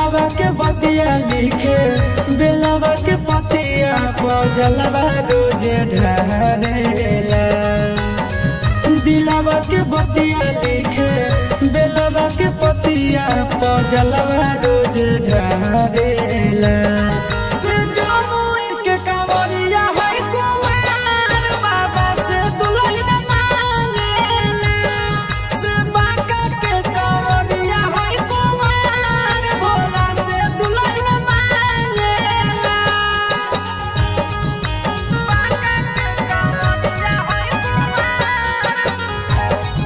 दिलावा के बतिया लिखे बेलावा के पतिया पजलवा रोज ढारेला दिलावा के बतिया लिखे बेलावा के पतिया पजलवा रोज ढारेला से जमुई के कांवरिया है कुमार बाबा से दुल्हन मांगेला से बांका के कांवरिया है कुमार भोला से दुल्हन मांगेला बांका के कांवरिया है कुमार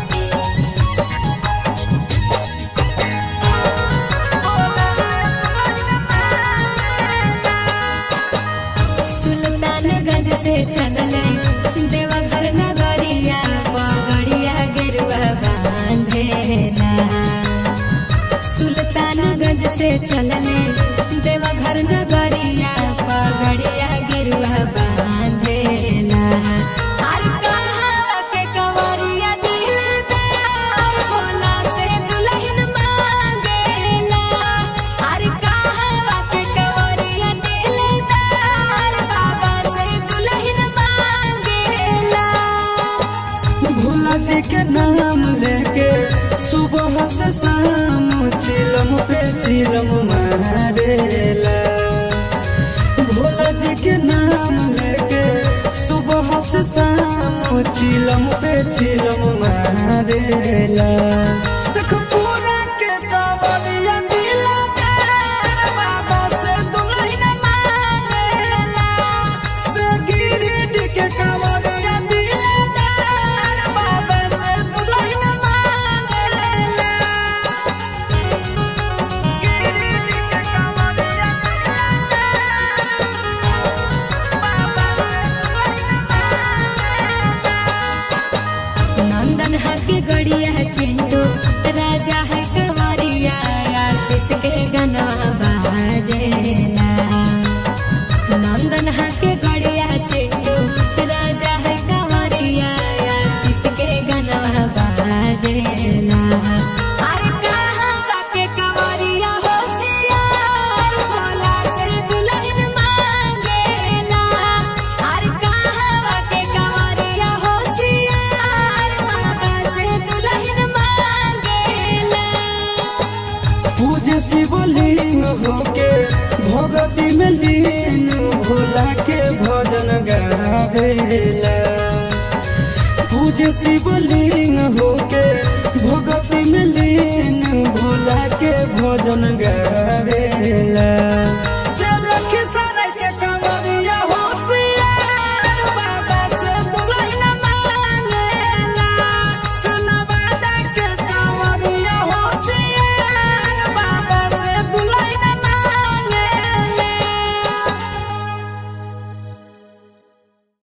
सुल्तानगंज से चलले देवघर नगरिया पगड़िया गेरुआ बांधेला सुल्तानगंज से चलले देवघर नगरिया पगड़िया गेरुआ बांधेला अरे कहाँ के कंवरिया दिलदार भोला से दुल्हन मांगेला अरे कहाँ के कंवरिया दिलदार बाबा से दुल्हन मांगेला भोला जी के नाम लेके सुबह से शाम चिलम पे चिलम मारेला भोला जी के नाम लेके सुबह से शाम चिलम पे चिलम मारेला सखपुरा के कांवरिया दिलदार बाबा से दुल्हन मांगेला से गिरिडीह के कांवरिया दिलदार बाबा से दुल्हन मांगेला गिरिडीह के कांवरिया नंदन हके गड़िया चिंटू राजा है कंवरिया आशीष के गनवा बाजेला नंदन हके गड़िया चिंटू राजा है कंवरिया आशीष के गनवा बाजेला अरे कहाँ के कंवरिया होशियार भोला से दुल्हन मांगेला अरे कहाँ के कंवरिया होशियार बाबा से दुल्हन मांगेला पूज शिवलिंग होके भगती में लीन भोला के भजन गावेला पूज शिवलिंग होके भगती में लीन भोला के भजन गावेला